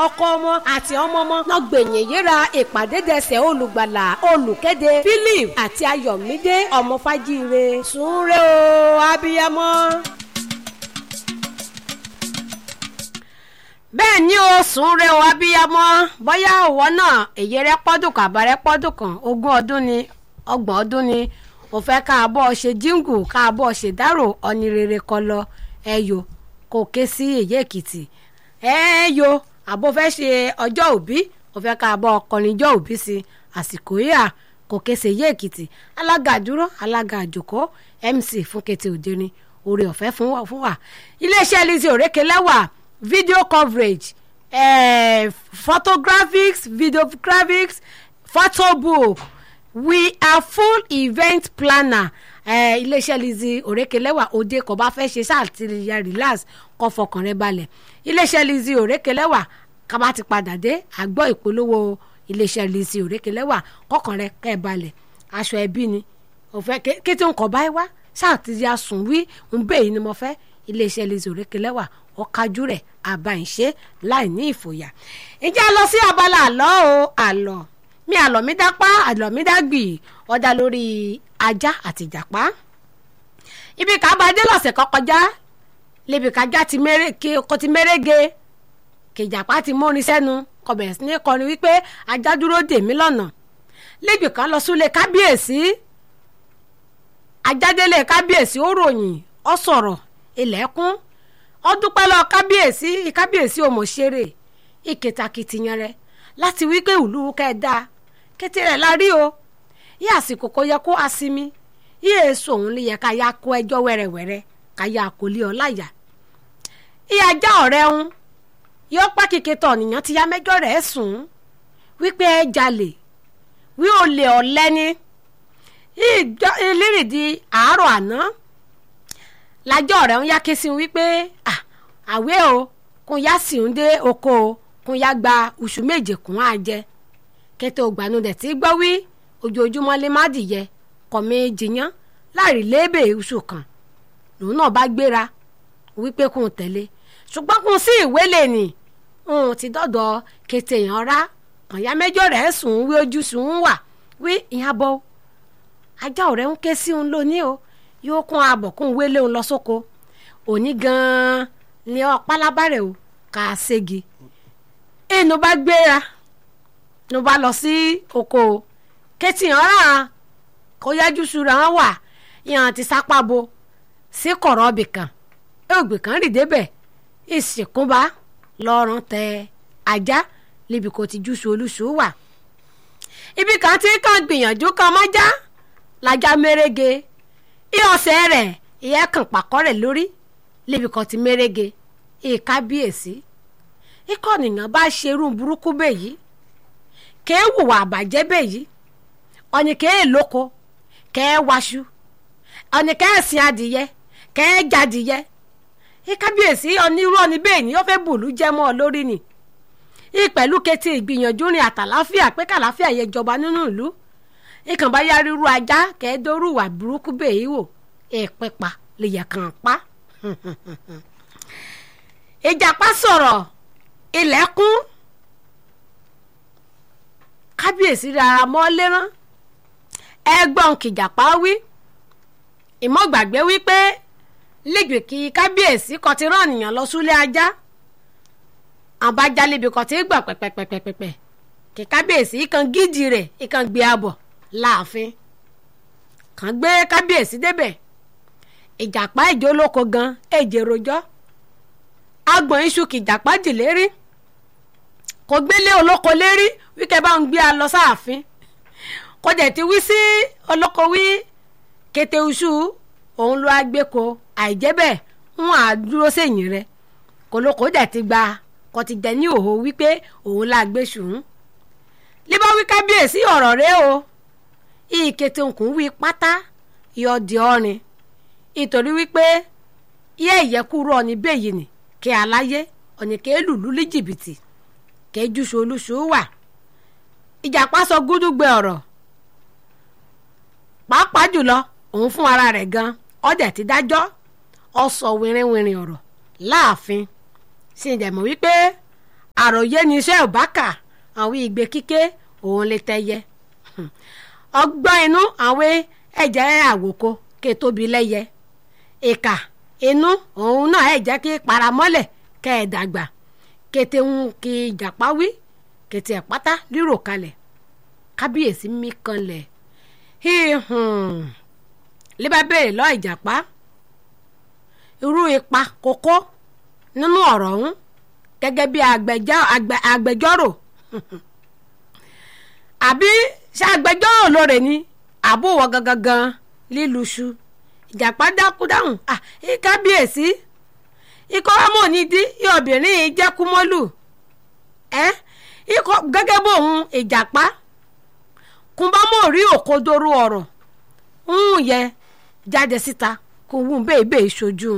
ọkọ ọmọ àti ọmọ ọmọ náà gbẹ̀yìn yíra ìpàdé dẹsẹ̀ olùgbàlà olùkéde philip àti ayọ̀mídé ọmọ fájíire sùnre o abiyamọ. bẹ́ẹ̀ ni o sùnre o abiyamọ bóyá òwò náà èyí rẹ pọ́dún kan àbárẹ́ pọ́dún kan ogún ọdún ni ọgbọ̀n ọdún ni ò fẹ́ ká a bọ́ ṣe jíǹgù ká a bọ́ ṣe dárò ọ̀ni rere kọ lọ ẹ̀yọ kò ké sí èyí èkìtì ẹ̀yọ àbò fẹ́ ṣe ọjọ́ òbí ò fẹ́ ká a bọ́ ọkọrin ọjọ́ òbí sí àsìkò yíyà kò ké sí èyí èkìtì alága àdúró alága àjòkó mc fún kété òderin oore ọ̀fẹ́ fún wa fún wa iléeṣẹ́ lizzy òrékelẹ́wà video coverage eh, photographics videographics photo book we are full event planner eh, iléeṣẹ́ lizzy òrékelẹ́wà òde kò bá fẹ́ ṣe sáà tí ya relax kó fọkàn rẹ balẹ̀ iléeṣẹ́ lizzy òrékelẹ́wà ká bá ti padà dé àgbọ̀ ìpolówó iléeṣẹ́ lizzy òrékelẹ́wà kọkàn rẹ kẹ́ ẹ balẹ̀ aṣọ ẹbí ni òfẹ́ kí tí n kọ̀ báyìí wá sáà tí ya sùn wí ń bẹ́ẹ̀ yìí ni mo fẹ́ iléeṣẹ́ lizzy òrékelẹ́wà ọ̀kájú rẹ̀ àbáyìnṣe láì ní ìfòyà ìjà lọ sí abala àlọ́ o àlọ́ mi àlọ́ mi dápá àlọ́ mi dágbì ọ̀dà lórí ajá àti ìjàpá ibi ká bá dé lọ́sẹ̀ kan kọjá lébi kájá ti mérége kìjàpá ti mórin sẹ́nu kò bẹ̀rẹ̀ sí ní kọrin wípé ajá dúró dè mí lọ́nà lébi kan lọ súlé kábíyèsí ajádélé kábíyèsí ó ròyìn ó sọ̀rọ̀ ilẹ̀kùn ó dúpẹ́ lọ kábíyèsí kábíyèsí òmòṣeré ìkẹtàkìtìyàn rẹ láti wí pé ìlú kẹdà kété rẹ la rí o yí àsìkò kó yẹ kó asinmi yí èso òun lè yẹ ká yá kó ẹjọ́ wẹ́rẹ́wẹ́rẹ́ ká yá kó lé ọ láyà ìyá ajá ọ̀rẹ́ ń yọ pákìkì tọ̀ nìyàn ti yá mẹ́jọ rẹ̀ sùn wípé ẹ jalè wí olè ọ̀lẹ́ni ìlérìdí àárọ̀ àná lájọ́ rẹ̀ ń yá ké sí wípé àwé o kún yá sì ń dé oko o kún yá gba oṣù méje kún á jẹ kété ògbànú dẹ̀ tí gbọ́ wí ojoojúmọ́ lè má dìyẹ kọ̀mí jiyàn láàrin lébè oṣù kan lòun náà bá gbéra wípé kún tẹ̀lé ṣùgbọ́n kún sí ìwé lè nì òun ti dọ́dọ̀ kété yàn rá kànyá mẹ́jọ rẹ̀ sùn wí ojú sùn wà wí ìyàbọ̀ ajá ọ̀rẹ́ ń ké sí òun lónìí o yóò kún abọ̀ kún wélé òun lọ sóko òní gan-an ni ọ pálábàrẹ̀ o kà á ségi inú bá gbéra ló bá lọ sí oko o kétì ọ̀ràn kó yájú sura wọn wà ìhàn ti sápá bo sí kọ̀rọ̀ ọbì kan ògbè kan rì débẹ̀ ìsìnkúnba lọ́rùn tẹ ajá níbi kò ti júṣu olúṣu wà ibi kan tí kàn gbìyànjú kan mọ́já lajá mérége ìyọ̀sẹ̀ rẹ̀ ìyẹn kàn pàkọ́ rẹ̀ lórí lébi kan ti mérége ìkábíyèsí ikọ̀ nìyàn bá ṣerú burúkú bẹ́yìí kèé wùwà àbàjẹ́ bẹ́yìí ọ̀nì kèé lóko kèé waṣu ọ̀nì kèé sin adìyẹ kèé jadìyẹ ìkábíyèsí onírú ọ̀nì bẹ́ẹ̀ ni ó fẹ́ bùlú jẹ́ mọ́ ọ lórí ni ìpẹ̀lú kété ìgbìyànjú rìn àtàláfíà pé kàláfíà yẹ jọba nínú ìlú ìkànnì bá yá ríru ajá kẹ́ẹ́dọ́rù wà burúkú bẹ́ẹ̀ wò ẹ̀ẹ́pẹ́pà lè yẹ kàn pa. ìjàpá sọ̀rọ̀ ilẹ̀kùn kábíyèsí rárá mọ́ lérán ẹgbọ́n kìjàpá wí ìmọ̀gbàgbé wípé lẹ́gbẹ̀ẹ́ kí kábíyèsí kọ́ ti rán ènìyàn lọ súlé ajá àbájálébi kọ́ ti gbà pẹ́pẹ́pẹ́pẹ́pẹ́ kí kábíyèsí kan gídì rẹ̀ ìkan gbé abọ̀ láàfin kàn gbé kábíyèsí débẹ̀ ìjàpá ìjólóko gan èjè rojọ́ agbọ̀n iṣu kìjàpá jì lérí kò gbélé olóko lérí wíkẹ́ bá ń gbé a lọ sáàfin kò dẹ̀ ti wí sí olóko wí kété iṣu òun ló agbéko àìjẹ́ bẹ́ẹ̀ ń à dúró sẹ́yìn rẹ̀ kòlókò dẹ̀ ti gba kò ti dẹ̀ ní òhò wípé òun la gbé ṣùn líbá wí kábíyèsí ọ̀rọ̀ rẹ o ìkété òkun wí pátá yọ di ọrin ìtorí wípé yẹ ìyẹkúrò ọ̀nì bẹ́yìí ni kí aláyé ọ̀nì kí lùlú ní jìbìtì kí júṣu olúṣu wà ìjàpá sọ gúdúgbẹ ọ̀rọ̀ pàápàá jùlọ òun fún ara rẹ̀ gan ọdẹ ti dájọ́ ọ sọ wìrìwìrì ọ̀rọ̀ láàfin sì ń dẹ̀mọ̀ wípé àròyé ni iṣẹ́ ò bá kà àwọn ìgbé kíké òun lè tẹ́yẹ ọgbọ́n inú àwọn ẹ̀jẹ̀ àwòkọ ké tóbi lẹ́yẹ ìkà inú òun náà ẹ̀ jẹ́ kí paramọ́lẹ̀ kẹ́ ẹ̀ dàgbà kété ń kí ìjàpá wí kété ẹ̀ pátá rírò kalẹ̀ kábíyèsí mí kanlẹ̀ híhùn lè bá béèrè lọ́ ìjàpá irú ipa kókó nínú ọ̀rọ̀ ọ̀hún gẹ́gẹ́ bí agbẹjọ́rò àbí ṣe agbẹjọ́rò lóore ni àbúwọ̀ gangan gan líluṣu ìjàpá dákú dáhùn kábíyèsí ikọ́ ọmọ nídìí obìnrin yìí jẹ́ kúmọ́lù ẹ́ ikọ́ gẹ́gẹ́ bóun ìjàpá kùnbámọ̀ rí òkodoro ọ̀rọ̀ ń yẹ jáde síta kò wù bẹ́ẹ̀ bẹ́ẹ̀ ṣojú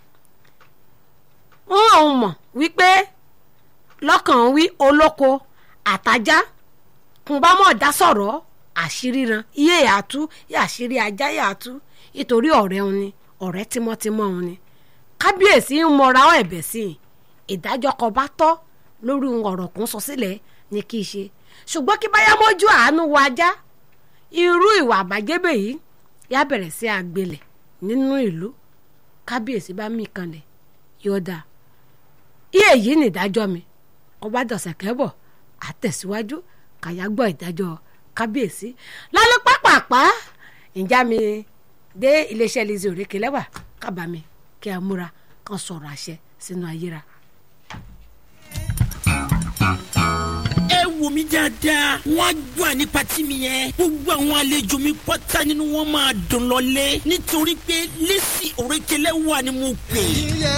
ń òun mọ̀ wípé lọ́kàn wí olóko àtajá kùnbámọ̀ dá sọ̀rọ̀ àṣírí ran iye yàtú àṣírí ajá yàtú nítorí ọ̀rẹ́ òun ni ọ̀rẹ́ tímọ́tímọ́ òun ni kábíyèsí ń mọra ọ ẹ̀bẹ̀ sí i ìdájọ́ kan bá tọ́ lórí ọ̀rọ̀ kún sọ sílẹ̀ ní kí í ṣe ṣùgbọ́n kí báyá mọ́jú àánú wa ajá irú ìwà àbájẹ́bẹ̀ yìí yá bẹ̀rẹ̀ sí àgbélẹ̀ nínú ìlú kábíyèsí bá mí kanlẹ̀ yọ̀ọ̀dà iye yìí ní ìdájọ́ mi ọba dọ̀sẹ̀ kẹ́bọ̀ àtẹ̀síwájú kàyà gbọ́ ìdájọ́ kábíyèsí lálẹ́ pápápá ìjà mi dé iléeṣẹ́ Lizzy Òrékelẹ́wà lẹ́wà kábàámi kí a múra kan sọ̀rọ̀ àṣẹ sínú ayéra. ẹ wò mí dáadáa wọn á gbọ́ àní pati mi yẹn gbogbo àwọn àlejò mi pátá nínú wọn máa dùn lọlé nítorí pé Lizzy Òrékelẹ́wà ni mo pè.